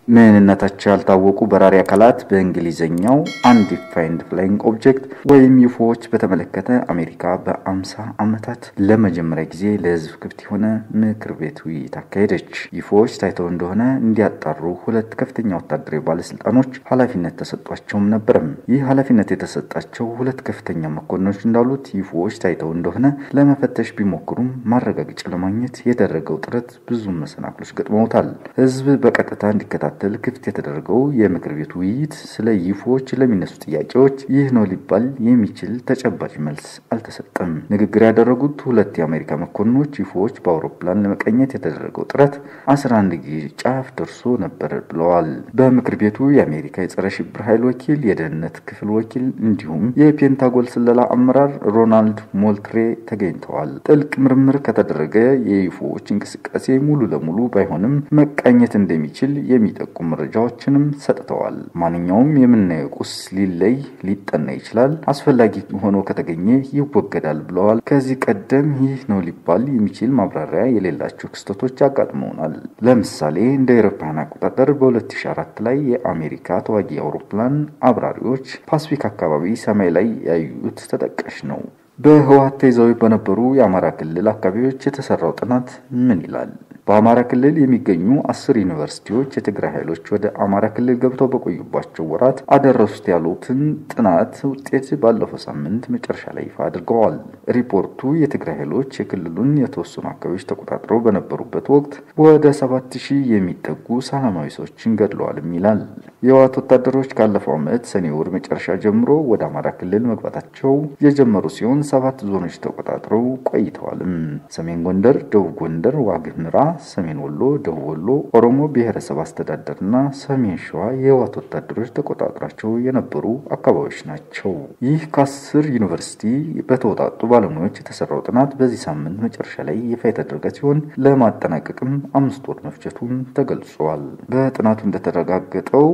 ምንነታቸው ያልታወቁ በራሪ አካላት በእንግሊዝኛው አንዲፋይንድ ፍላይንግ ኦብጀክት ወይም ዩፎዎች በተመለከተ አሜሪካ በአምሳ ዓመታት ለመጀመሪያ ጊዜ ለሕዝብ ክፍት የሆነ ምክር ቤት ውይይት አካሄደች። ዩፎዎች ታይተው እንደሆነ እንዲያጣሩ ሁለት ከፍተኛ ወታደራዊ ባለስልጣኖች ኃላፊነት ተሰጧቸውም ነበርም። ይህ ኃላፊነት የተሰጣቸው ሁለት ከፍተኛ መኮንኖች እንዳሉት ዩፎዎች ታይተው እንደሆነ ለመፈተሽ ቢሞክሩም ማረጋገጫ ለማግኘት የደረገው ጥረት ብዙ መሰናክሎች ገጥመውታል። ሕዝብ በቀጥታ እንዲከታተል ክፍት የተደረገው የምክር ቤት ውይይት ስለ ዩፎዎች ለሚነሱ ጥያቄዎች ይህ ነው ሊባል የሚችል ተጨባጭ መልስ አልተሰጠም። ንግግር ያደረጉት ሁለት የአሜሪካ መኮንኖች ዩፎዎች በአውሮፕላን ለመቀኘት የተደረገው ጥረት 11 ጊዜ ጫፍ ደርሶ ነበር ብለዋል። በምክር ቤቱ የአሜሪካ የጸረ ሽብር ኃይል ወኪል፣ የደህንነት ክፍል ወኪል እንዲሁም የፔንታጎን ስለላ አመራር ሮናልድ ሞልትሬ ተገኝተዋል። ጥልቅ ምርምር ከተደረገ የዩፎዎች እንቅስቃሴ ሙሉ ለሙሉ ባይሆንም መቃኘት እንደሚችል የሚጠቁም መረጃዎችንም ሰጥተዋል። ማንኛውም የምናየው ቁስ ሊለይ ሊጠና ይችላል፣ አስፈላጊ ሆኖ ከተገኘ ይወገዳል ብለዋል። ከዚህ ቀደም ይህ ነው ሊባል የሚችል ማብራሪያ የሌላቸው ክስተቶች አጋጥመውናል። ለምሳሌ እንደ አውሮፓውያን አቆጣጠር በ2004 ላይ የአሜሪካ ተዋጊ አውሮፕላን አብራሪዎች ፓስፊክ አካባቢ ሰማይ ላይ ያዩት ተጠቃሽ ነው። በህወሓት ተይዘው በነበሩ የአማራ ክልል አካባቢዎች የተሰራው ጥናት ምን ይላል? በአማራ ክልል የሚገኙ አስር ዩኒቨርሲቲዎች የትግራይ ኃይሎች ወደ አማራ ክልል ገብተው በቆዩባቸው ወራት አደረሱት ያሉትን ጥናት ውጤት ባለፈው ሳምንት መጨረሻ ላይ ይፋ አድርገዋል። ሪፖርቱ የትግራይ ኃይሎች የክልሉን የተወሰኑ አካባቢዎች ተቆጣጥረው በነበሩበት ወቅት ወደ ሰባት ሺህ የሚጠጉ ሰላማዊ ሰዎችን ገድለዋልም ይላል። የህወሓት ወታደሮች ካለፈው ዓመት ሰኔ ወር መጨረሻ ጀምሮ ወደ አማራ ክልል መግባታቸው የጀመሩ ሲሆን ሰባት ዞኖች ተቆጣጥረው ቆይተዋልም። ሰሜን ጎንደር፣ ደቡብ ጎንደር፣ ዋግ ኽምራ ሰሜን ወሎ፣ ደቡብ ወሎ፣ ኦሮሞ ብሔረሰብ አስተዳደርና ሰሜን ሸዋ የህወሓት ወታደሮች ተቆጣጥሯቸው የነበሩ አካባቢዎች ናቸው። ይህ ከአስር ዩኒቨርሲቲ በተወጣጡ ባለሙያዎች የተሰራው ጥናት በዚህ ሳምንት መጨረሻ ላይ ይፋ የተደረገ ሲሆን ለማጠናቀቅም አምስት ወር መፍጀቱን ተገልጿል። በጥናቱ እንደተረጋገጠው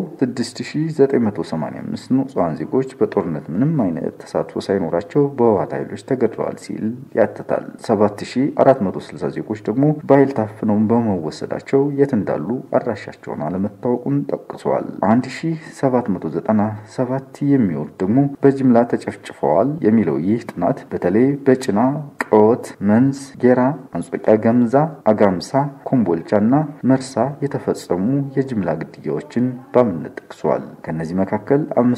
6985 ንጹሐን ዜጎች በጦርነት ምንም አይነት ተሳትፎ ሳይኖራቸው በህወሓት ኃይሎች ተገድለዋል ሲል ያትታል። 7460 ዜጎች ደግሞ በኃይል ታፍነው በመወሰዳቸው የት እንዳሉ አድራሻቸውን አለመታወቁን ጠቅሷል። 1797 የሚሆኑ ደግሞ በጅምላ ተጨፍጭፈዋል የሚለው ይህ ጥናት በተለይ በጭና ቀወት፣ መንዝ፣ ጌራ፣ አንጾቂያ፣ ገምዛ፣ አጋምሳ፣ ኮምቦልቻ እና መርሳ የተፈጸሙ የጅምላ ግድያዎችን በአብነት ጠቅሷል። ከእነዚህ መካከል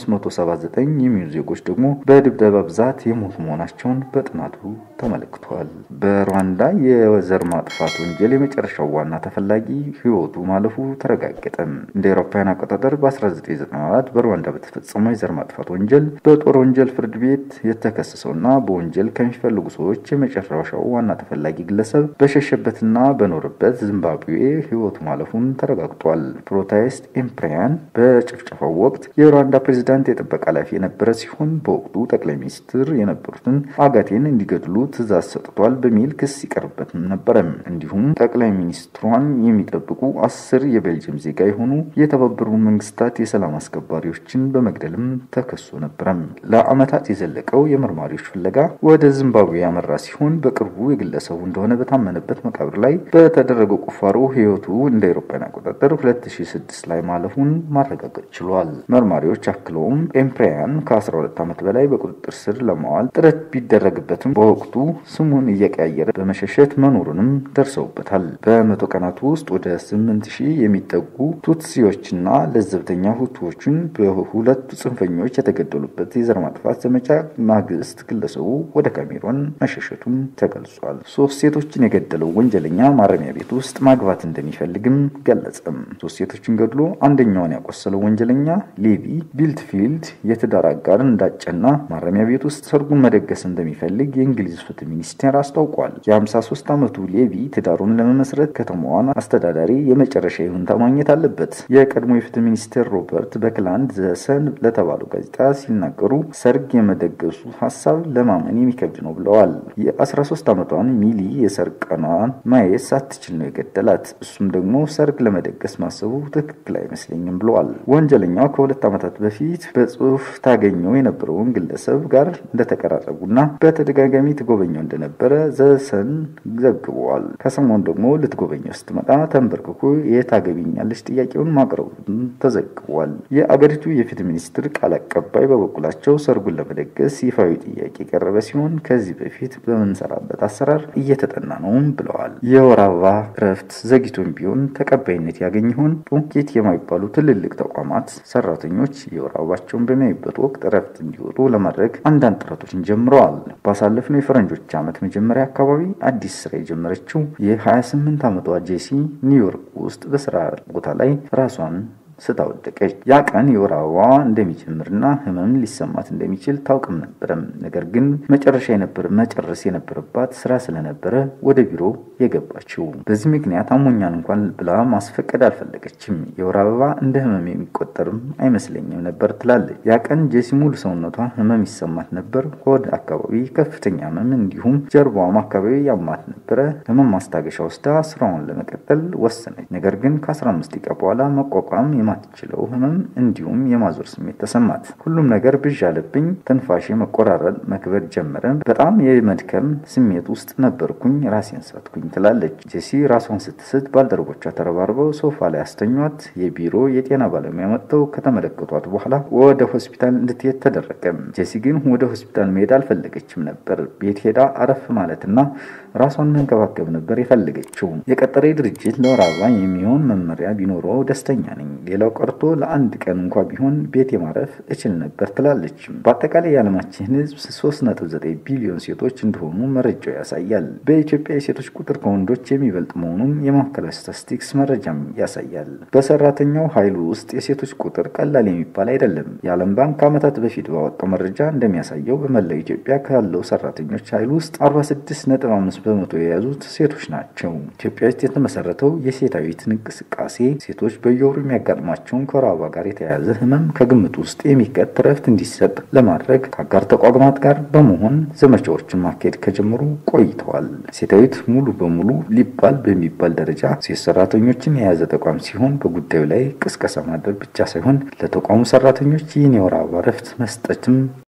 579 የሚሆኑ ዜጎች ደግሞ በድብደባ ብዛት የሞቱ መሆናቸውን በጥናቱ ተመልክቷል። በሩዋንዳ የዘር ማጥፋት ወንጀል የመጨረሻው ዋና ተፈላጊ ህይወቱ ማለፉ ተረጋገጠ። እንደ አውሮፓውያን አቆጣጠር በ1994 በሩዋንዳ በተፈጸመው የዘር ማጥፋት ወንጀል በጦር ወንጀል ፍርድ ቤት የተከሰሰውና በወንጀል ከሚፈልጉ ሰዎች የመጨረሻው ዋና ተፈላጊ ግለሰብ በሸሸበትና በኖረበት ዚምባብዌ ህይወቱ ማለፉን ተረጋግጧል። ፕሮታይስት ኤምፕሪያን በጭፍጨፋው ወቅት የሩዋንዳ ፕሬዚዳንት የጥበቃ ኃላፊ የነበረ ሲሆን በወቅቱ ጠቅላይ ሚኒስትር የነበሩትን አጋቴን እንዲገድሉ ትዕዛዝ ሰጥቷል በሚል ክስ ይቀርበትም ነበረ። እንዲሁም ጠቅላይ ሚኒስትሯን የሚጠብቁ አስር የቤልጅየም ዜጋ የሆኑ የተባበሩ መንግስታት የሰላም አስከባሪዎችን በመግደልም ተከሶ ነበረ። ለአመታት የዘለቀው የመርማሪዎች ፍለጋ ወደ ዚምባብዌ ያመራ ሲሆን በቅርቡ የግለሰቡ እንደሆነ በታመነበት መቃብር ላይ በተደረገው ቁፋሮ ህይወቱ እንደ አውሮፓውያን አቆጣጠር 2006 ላይ ማለፉን ማረጋገጥ ችሏል። መርማሪዎች አክለውም ኤምፕሪያን ከ12 ዓመት በላይ በቁጥጥር ስር ለማዋል ጥረት ቢደረግበትም በወቅቱ ስሙን እየቀያየረ በመሸሸት መኖሩንም ደርሰውበታል። በመቶ ቀናት ውስጥ ወደ 8000 የሚጠጉ ቱትሲዎችና ለዘብተኛ ሁቱዎችን በሁለቱ ጽንፈኞች የተገደሉበት የዘር ማጥፋት ዘመቻ ማግስት ግለሰቡ ወደ ካሜሮን መሸሸቱም ተገልጿል። ሶስት ሴቶችን የገደለው ወንጀለኛ ማረሚያ ቤት ውስጥ ማግባት እንደሚፈልግም ገለጸም። ሶስት ሴቶችን ገድሎ አንደኛውን ያቆሰለው ወንጀለኛ ሌቪ ቢልትፊልድ የትዳር አጋር እንዳጨና ማረሚያ ቤት ውስጥ ሰርጉን መደገስ እንደሚፈልግ የእንግሊዝ ፍትህ ሚኒስቴር አስታውቋል። የ53 ዓመቱ ሌቪ ትዳሩን ለመመስረት ከተማዋን አስተዳዳሪ የመጨረሻ ይሁንታ ማግኘት አለበት። የቀድሞ የፍትህ ሚኒስቴር ሮበርት በክላንድ ዘሰን ለተባለው ጋዜጣ ሲናገሩ ሰርግ የመደገሱ ሀሳብ ለማመን የሚከብድ ነው ብለዋል። የ13 ዓመቷን ሚሊ የሰርግ ቀኗን ማየት ሳትችል ነው የገደላት። እሱም ደግሞ ሰርግ ለመደገስ ማሰቡ ትክክል አይመስለኝም ብለዋል። ብለዋል። ወንጀለኛው ከሁለት ዓመታት በፊት በጽሁፍ ታገኘው የነበረውን ግለሰብ ጋር እንደተቀራረቡና በተደጋጋሚ ትጎበኘው እንደነበረ ዘሰን ዘግበዋል። ከሰሞኑ ደግሞ ልትጎበኘው ስትመጣ ተንበርክኮ የታገቢኛለች ጥያቄውን ማቅረቡን ተዘግቧል። የአገሪቱ የፍትህ ሚኒስትር ቃል አቀባይ በበኩላቸው ሰርጉን ለመደገስ ይፋዊ ጥያቄ የቀረበ ሲሆን ከዚህ በፊት በምንሰራበት አሰራር እየተጠና ነውም ብለዋል። የወር አበባ እረፍት ዘግይቶም ቢሆን ተቀባይነት ያገኝ ይሆን? ጥቂት የማይባሉ ትልልቅ ተቋማት ሰራተኞች የወር አበባቸውን በሚያዩበት ወቅት እረፍት እንዲወጡ ለማድረግ አንዳንድ ጥረቶችን ጀምረዋል። ባሳለፍነው የፈረንጆች ዓመት መጀመሪያ አካባቢ አዲስ ስራ የጀመረችው የ28 ዓመቷ ጄሲ ኒውዮርክ ውስጥ በስራ ቦታ ላይ ራሷን ስታወደቀች ያ ቀን የወር አበባዋ እንደሚጀምርና ህመም ሊሰማት እንደሚችል ታውቅም ነበረም። ነገር ግን መጨረሻ የነበረ መጨረስ የነበረባት ስራ ስለነበረ ወደ ቢሮ የገባችው። በዚህ ምክንያት አሞኛን እንኳን ብላ ማስፈቀድ አልፈለገችም። የወር አበባ እንደ ህመም የሚቆጠርም አይመስለኝም ነበር ትላለች። ያ ቀን ጄሲ ሙሉ ሰውነቷ ህመም ይሰማት ነበር። ሆድ አካባቢ ከፍተኛ ህመም፣ እንዲሁም ጀርባዋም አካባቢ ያማት ነበረ። ህመም ማስታገሻ ወስዳ ስራዋን ለመቀጠል ወሰነች። ነገር ግን ከ15 ደቂቃ በኋላ መቋቋም የማትችለው ህመም እንዲሁም የማዞር ስሜት ተሰማት። ሁሉም ነገር ብዥ አለብኝ። ትንፋሼ መቆራረጥ መክበድ ጀመረ። በጣም የመድከም ስሜት ውስጥ ነበርኩኝ። ራሴን ሳትኩኝ ትላለች ጄሲ። ራሷን ስትስት ባልደረቦቿ ተረባርበው ሶፋ ላይ አስተኟት። የቢሮ የጤና ባለሙያ መጥተው ከተመለከቷት በኋላ ወደ ሆስፒታል እንድትሄድ ተደረገ። ጄሲ ግን ወደ ሆስፒታል መሄድ አልፈለገችም ነበር። ቤት ሄዳ አረፍ ማለትና ራሷን መንከባከብ ነበር የፈለገችው። የቀጠሬ ድርጅት ለወር አበባ የሚሆን መመሪያ ቢኖረው ደስተኛ ነኝ ሌላው ቀርቶ ለአንድ ቀን እንኳ ቢሆን ቤት የማረፍ እችል ነበር ትላለች። በአጠቃላይ የዓለማችን ሕዝብ 3.9 ቢሊዮን ሴቶች እንደሆኑ መረጃው ያሳያል። በኢትዮጵያ የሴቶች ቁጥር ከወንዶች የሚበልጥ መሆኑን የማዕከላዊ ስታቲስቲክስ መረጃም ያሳያል። በሰራተኛው ኃይል ውስጥ የሴቶች ቁጥር ቀላል የሚባል አይደለም። የዓለም ባንክ ከዓመታት በፊት ባወጣው መረጃ እንደሚያሳየው በመላው ኢትዮጵያ ካለው ሰራተኞች ኃይል ውስጥ 46.5 በመቶ የያዙት ሴቶች ናቸው። ኢትዮጵያ ውስጥ የተመሰረተው የሴታዊት እንቅስቃሴ ሴቶች በየወሩ የሚያጋጥማቸውን ከወር አበባ ጋር የተያያዘ ህመም ከግምት ውስጥ የሚከት እረፍት እንዲሰጥ ለማድረግ ከአጋር ተቋማት ጋር በመሆን ዘመቻዎችን ማካሄድ ከጀመሩ ቆይተዋል። ሴታዊት ሙሉ በሙሉ ሊባል በሚባል ደረጃ ሴት ሰራተኞችን የያዘ ተቋም ሲሆን በጉዳዩ ላይ ቅስቀሳ ማድረግ ብቻ ሳይሆን ለተቋሙ ሰራተኞች ይህን የወር አበባ እረፍት መስጠትም